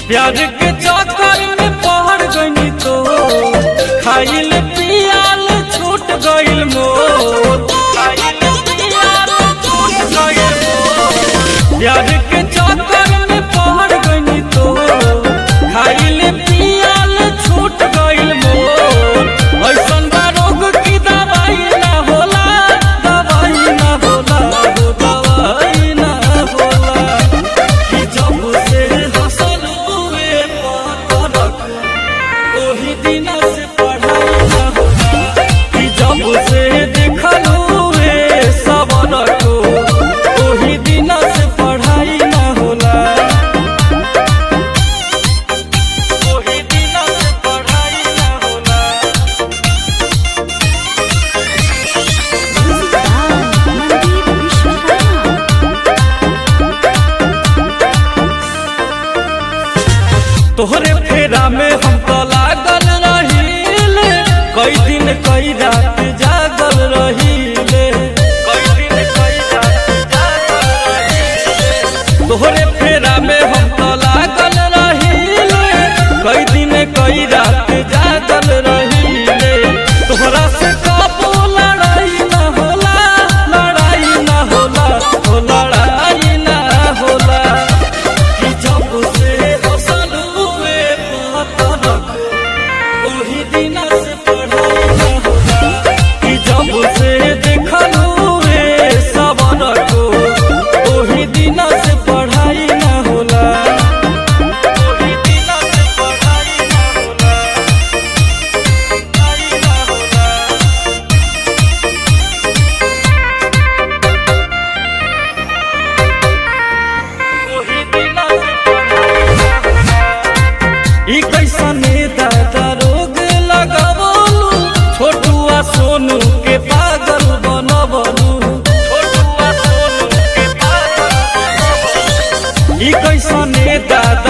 प्यार के चक्कर में पहड़ गई तो खाइल पियाल छूट गइल मोर खाइल पियाल छूट गइल मोर प्यार के चक्कर में पहड़ गई तो खाइल पियाल छूट गइल मोर ऐसन बा रोग की दवाई ना होला दवाई ना होला हो दवाई ना होला कि जब से हसल हुए पतरक ओही दिन से पढ़ाई ना होला कि जब से देखल हुए सबर को ओही दिन से पढ़ाई ना होला ओही दिन से पढ़ाई ना होला मनदीप विश्वकर्मा तोहरे फेरा में हम तो लागल रहील कई दिन कई रात जागल रहीले कई दिन कई रात जागल रहीले तोहरे फेरा में हम तो लागल रहील कई दिन कई रात जागल रहीले तोहरा से कबो लड़ाई ना होला लड़ाई ना होला हो लड़ाई ना होला कि जब से हसल हुए पतरक ओही दिन से पढ़ाई ना होला कि जब से देखल हुए सबर को ओही दिन से पढ़ाई ना होला ओही दिन से पढ़ाई ना होला पढ़ाई ना होला ओही दिन से पढ़ाई ना होला ई कैसने दादा रोग लगावलू छोटुआ सोनू के पागल बनवलू छोटुआ सोनू के पागल बनवलू ई कैसने दादा